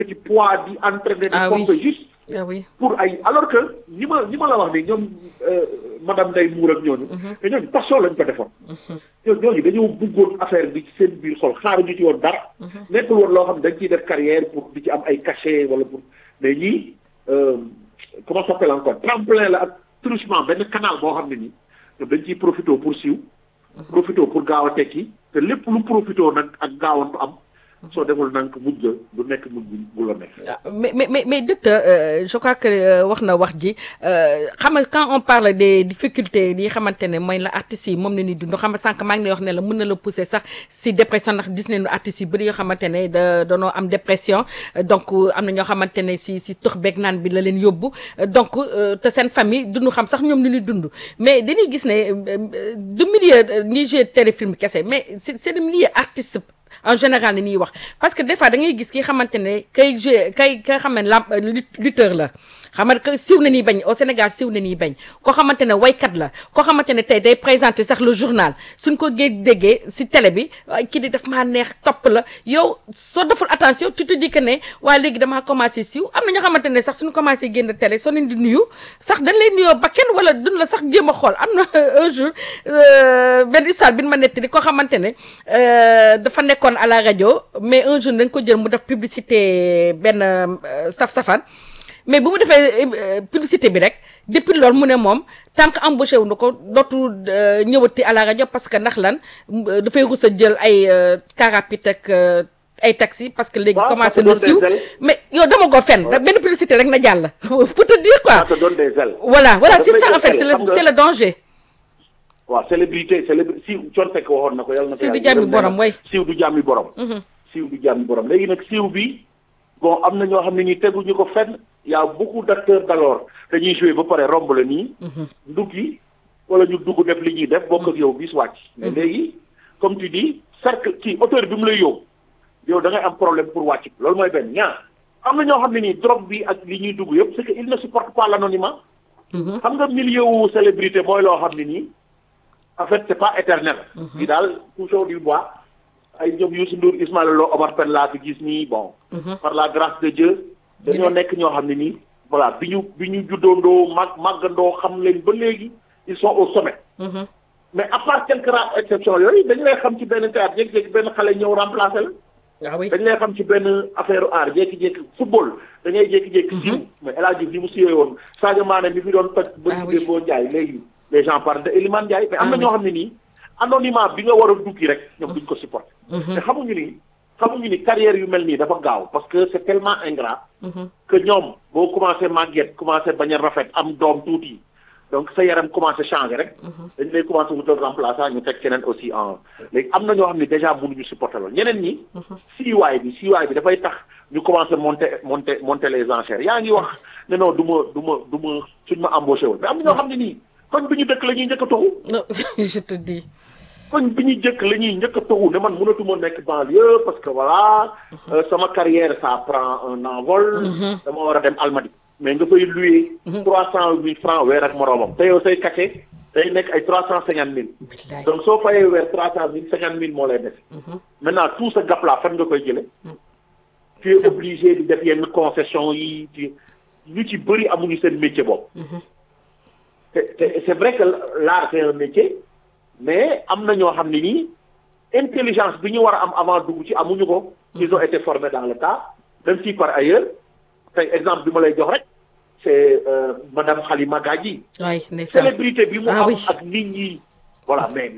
ci poids di entraîner di Ah oui. pomper juste ah oui pour ay alors que ñi ma ñi ma la wax ni ñoom euh, madame Ndeye Mour ak ñooñu te ñooñu passion lañ ko defoon ñoo ñooñu dañoo bëggoon affaire bi ci seen biir xol xaaruñu ci woon dara nekkul woon loo xam ne dañ ciy def carrière pour di ci am ay cachet wala pour mais ñii euh, comment ça s'appelle encore tremplin la ak truchement benn canal boo xam ne nii ñoom dañ ciy profité pour siiw profité pour gaaw a tekki te lépp lu profité nag ak gaawantu am soo deful nag mujj ga du nekk mujj bu bu la nekk Ah, mais mais mais mais docteur euh, je crois que euh, wax na wax ji euh, xam nga quand on parle des difficultés yi xamante ne mooy la artistes yi moom la ñuy dund xam nga sànq maa ngi lay wax ne la mën na la pousser sax si dépression ndax gis nañu artistes yu bëri yoo xamante ne da danoo am dépression euh, donc euh, am na ñoo xamante ne si si tux beeg naan bi la leen yóbbu euh, donc euh, te seen famille duñu xam sax ñoom lu ñuy dund mais dañuy gis ne euh, euh, du milieu euh, ñiy joué téléfilm kese mais c'est c'est le milieu artiste en général ni ñuy wax parce que des fois da ngay gis ki xamante ne kay joué kay ka xam ne lam lut- lutteur la xam nga que siw na ñuy bañ au Sénégal siw na ñuy bañ koo xamante ne waykat la koo xamante ne tey day présenter sax le journal suñ ko gée déggee si télé bi ay kii di daf maa neex topp la yow soo deful attention tu te dis que ne waaye léegi damaa commencé siw am na ñoo xamante ne sax suñu commencé génn télé soo leen di nuyu sax dañ lay nuyoo ba kenn wala duñ la sax jéem a xool am na un jour euh, benn histoire bi ñu ma nettali koo xamante ne euh, dafa nekkoon à la rajo mais un jour dañ ko jël mu def publicité benn euh, saf-safan mais bu mu defee euh, publicité bi rek depuis loolu mu ne moom tant que embauché wu na ko dootul euh, ñëwati à la rajo parce que ndax lan euh, dafay rus a jël ay euh, car rapide ak euh, ay taxi parce que léegi Waaw, commencé ça te na donne des siiw ailes. mais yow dama ko fenn da benn publicité rek na jàll pour te dire ça quoi te donne des ailes voilà voilà Daf c'est lay ça en jox fait ailes, c'est le xam nga- c'est le danger waaw célébrité célébri siiw coon fekk waxoon na ko yàlla na ko Siiw du yàlla jàmmi gërëm borom, nee na way. siiw du jàmmi borom siiw du jàmmi borom léegi nag siiw bi bon am na ñoo xam ne nii teguñu ko fenn y a beaucoup d'acteurs d'alors dañuy jouer ba pare romb la nii nduggi wala ñu dugg def li ñuy def bokk ak yow bis wàcc mais léegi comme tu dis cercle ci auteur bi mu lay yóbbu yow da ngay am problème pour wàcc loolu mooy benn ñaar am na ñoo xam ne nii drogue bi ak li ñuy dugg yëpp c'est que il ne supporte pas l'anonymat xam nga milieu wu célébrité mooy loo xam ne nii en fait c'est pas éternel bi daal toujours du bois ay ñoom Youssou Ndour Ismaël Lo Omar Pène laa fi gis nii bon par la grâce de Dieu dañoo nekk ñoo xam ne nii voilà bi ñu bi ñu juddoondoo mag màggandoo xam leen ba léegi ils sont au sommet mais à part quelques rares exceptions yooyu dañu lay xam ci benn théâtre jékki-jékki benn xale ñëw remplacer la ah oui dañ lay xam ci benn affaire art jékki-jékki football da ngay jékki-jékki siiw mais El Hadj Diouf ni mu siiwee woon Sadio Mané mi fi doon toj ba Ah ñu oui. boo Ndiaye léegi les gens parlent de Elimane Ndiaye mais am Ah na oui. ñoo xam ne nii anonymat bi nga war a duggi rek ñoom duñ ko supporter te xamuñu ni xamuñu ni carrière yu mel nii dafa gaaw parce que c'est tellement ingrat que ñoom boo commencé màgget commencé bañ a rafet am doom tuuti donc sa yaram commencé changer rek dañ lay commencé wutal remplaçant ñu teg keneen aussi en léegi am na ñoo xam ne déjà mënuñu supporter loolu ñeneen ñi siiwaay bi siiwaay bi dafay tax ñu commencé monter monter monter les enchères yaa ngi wax ne non du ma du ma du ma suñ ma embauché woon mais am na ñoo xam ne nii koñ bi ñu dëkk la ñuy njëkk a toxu non je te dis koñ bi ñu jëkk la ñuy njëkk a toxu ne man mënatuma nekk banlieue parce que voilà euh, sama carrière ça prend un envol dama war a dem Almadies mais nga fay louer trois cent mille francs weer ak moroomam te yow say cachet day nekk ay trois cent cinquante mille billaay donc soo fayee weer trois cent mille cinquante mille moo lay def maintenant tout ce gap là fan nga koy jële tu es obligé di def yenn concession yi ci ñu ci bëri amuñu seen métier bopp te te c'est vrai que l'art c'est un métier mais am na ñoo xam ne nii intelligence bi ñu war a am avant dugg ci amuñu ko ils ont été formés dans le tas même si par ailleurs tey exemple bi ma lay jox rek c'est euh, madame Halima Gadji waay ndeysaan célébrité bi mu Ah am oui. ak nit ñi voilà mais